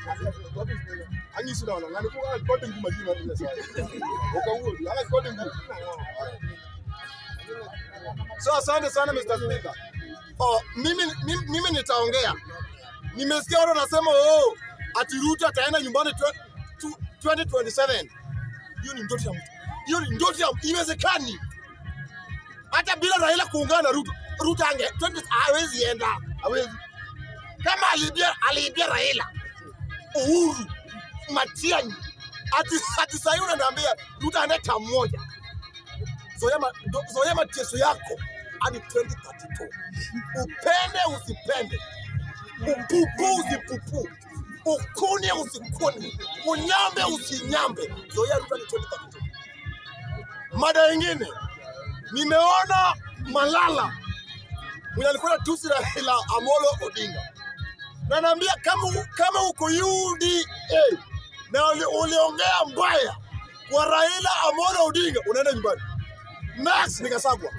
anyisi na ngani ko ga kote nguma jina ni sasa ukawo ala kote nguma so asante sana Mr. Speaker oh mimi mimi, mimi nitaongea nimesikia watu wanasema oh ati Ruto ataenda nyumbani twe- tu- 2027 hiyo ni ndoto ya mtu hiyo ni ndoto ya iwezekani hata bila Raila kuungana na Ruto Ruto ange 20 hawezi enda hawezi kama aliibia aliibia Raila Uhuru Matiang'i ati ati sasa hivi unaniambia Ruto anaenda moja zoea ma- ndo- zoea mateso yako hadi 2032 upende usipende upupu usipupu ukune usikune unyambe usinyambe zoea Ruto hadi 2032 mada ingine nimeona Malala mwenye alikuwa tusi Raila Amolo Odinga na naambia kama u- kama uko UDA na uli- uliongea mbaya kwa Raila Amolo Odinga unaenda nyumbani. Next nikasagwa.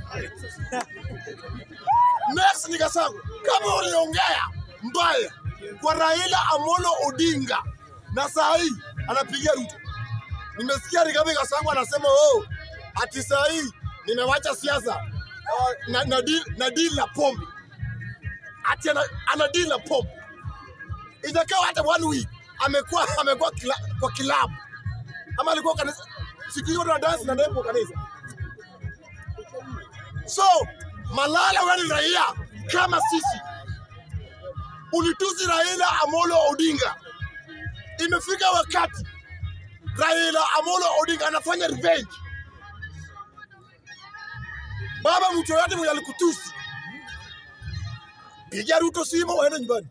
Next nikasagwa. Kama uliongea mbaya kwa Raila Amolo Odinga na saa hii anapigia Ruto. Nimesikia Rigathi Gachagua anasema oh, ati saa hii nimewacha siasa uh, na, na, deal, na deal na pombe ati ana, ana deal na pombe ijakaa hata one week amekuwa amekuwa kila, kwa kilabu ama alikuwa kanisa siku hiyo na dance na ndepo kanisa so Malala wewe ni raia kama sisi ulitusi Raila Amolo Odinga imefika wakati Raila Amolo Odinga anafanya revenge baba mtu yoyote mwenye alikutusi piga Ruto simu waende nyumbani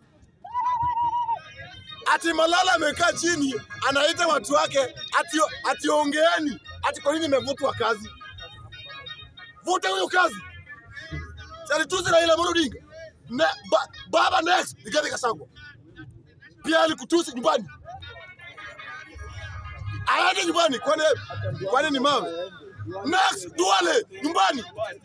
ati Malala amekaa chini anaita watu wake ati, ati ongeeni ati kwa nini imevutwa kazi. Vuta huyo kazi. Sasa tuzi Raila Amolo Odinga. Ne, ba, baba next Rigathi Gachagua. Pia alikutusi nyumbani. Aende nyumbani kwani kwani ni mawe. Next Duale nyumbani.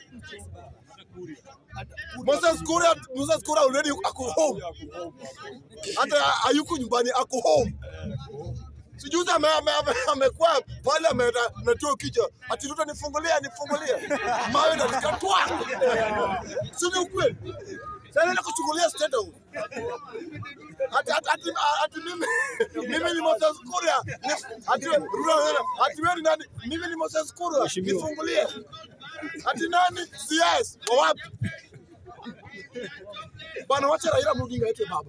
Moses Kuria Moses Kuria already ako home. hata hayuko nyumbani, ako home. Sijuzi ame- ame- ame- amekuwa pale ame- ametoa kichwa ati Ruto nifungulia nifungulia, mawe na likatwa, si ni ukweli? Sasa na kuchungulia state house ati ati ati ati mimi mimi ni Moses Kuria ni- ati Ruto ati wewe ni nani? Mimi ni Moses Kuria nifungulie, ati nani? CS wa wapi? Bana, wacha Raila Odinga ete baba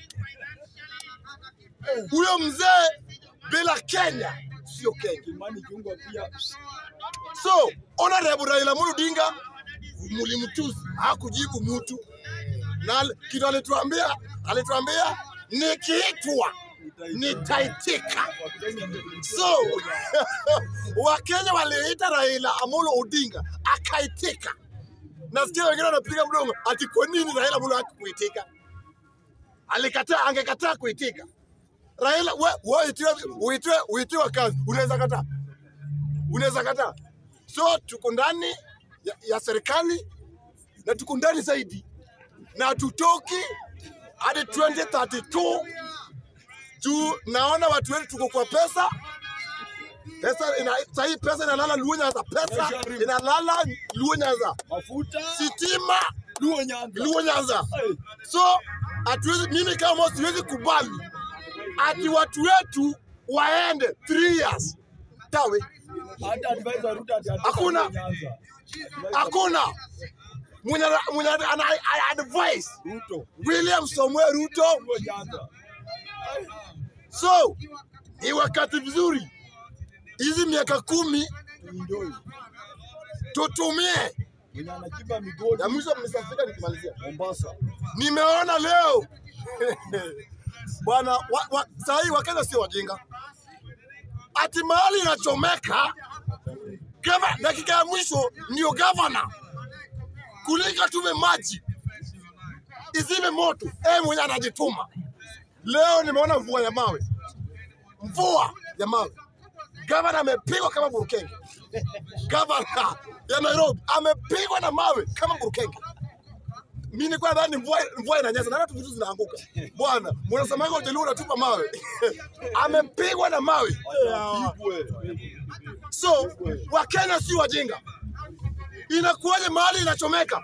huyo mzee bila Kenya sio Kenya. Kimani Chungwa pia So honorable Raila Amolo Odinga mlimtusi, hakujibu mtu na al- kitu alituambia, alituambia nikiitwa nitaitika. So Wakenya waliita Raila Amolo Odinga akaitika. Nasikia wengine wanapiga mdomo ati kwa nini Raila Amolo hakuitika? Alikataa, angekataa kuitika. Raila we, we uitiwe, uitiwe, uitiwe kazi, unaweza kataa, unaweza kataa. So tuko ndani ya, ya serikali na tuko ndani zaidi, na tutoki hadi 2032 juu naona watu wetu tuko kwa pesa pesa ina, sahii pesa inalala Luo Nyanza, pesa inalala Luo Nyanza, mafuta sitima Luo Nyanza. Luo Nyanza. Hey, So hatuwezi, mimi kama siwezi kubali ati watu wetu waende 3 years tawe, hata advisor Ruto ati atoka Hakuna. Luo Nyanza. hakuna mwenye mwenye ana, ana advice Ruto William Samuel Ruto. Luo Nyanza. So ni wakati vizuri, hizi miaka kumi Tuenjoy. tutumie. Mwenye anachimba migodi Ya mwisho mnisafika nikimalizia, Mombasa. nimeona leo bwana wa, wa, saa hii Wakenya sio wajinga, ati mahali inachomeka gava, dakika ya mwisho ndio gavana kulika tume maji izime moto, eh, mwenye anajituma. Leo nimeona mvua ya mawe, mvua ya mawe. Gavana amepigwa kama burukenge. Gavana ya Nairobi amepigwa na mawe kama burukenge. mimi nilikuwa nadhani mvua mvua inanyesha na hata vitu zinaanguka. Bwana, mnasemanga ujaluo unatupa mawe. Amepigwa na mawe. Pigwe. So Wakenya si wajinga. Inakuwaje mahali inachomeka,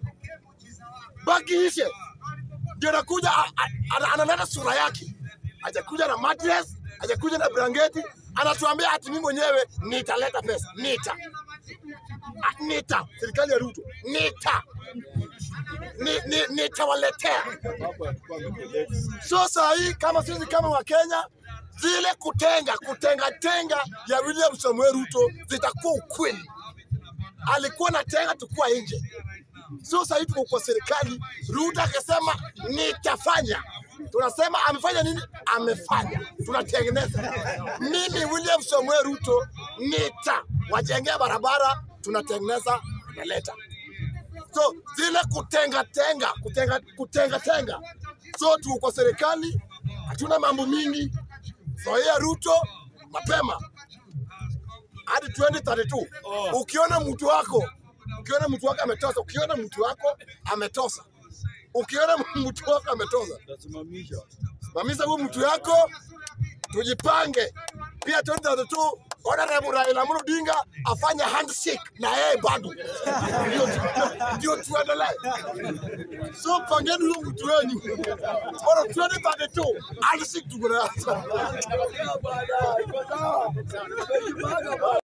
baki ishe, ndio anakuja a- a- ana- analeta sura yake, hajakuja na mattress, hajakuja na blanketi, anatuambia ati mimi mwenyewe nitaleta pesa, nita Ah, nita, serikali ya Ruto nita ni, ni, nitawaletea. Hapo alikuwa amepeleka. So saa hii kama sisi kama Wakenya, zile kutenga kutenga tenga ya William Samuel Ruto zitakuwa ukweli. Alikuwa na tenga tukua nje. So saa hii tuko kwa serikali, Ruto akisema nitafanya, tunasema amefanya nini? Amefanya, tunatengeneza. Mimi William Samuel Ruto nita wajengea barabara, tunatengeneza, analeta so zile kutenga tenga kutenga kutenga tenga so tuko kwa serikali hatuna mambo mingi zoea ruto mapema hadi 2032 Oh. ukiona mtu wako ukiona mtu wako ametosa ukiona mtu wako ametosa ukiona mtu wako ametosa Tasimamisha. simamisha huyu mtu yako tujipange pia 2032 Honorable Raila Amolo Odinga afanye handshake na yeye bado ndio tu- ndio tuendelee. So pangeni huyo mtu wenyu bora 2032 handshake tuko nayo. Ongea bwana, iko sawa. Umejipanga bwana.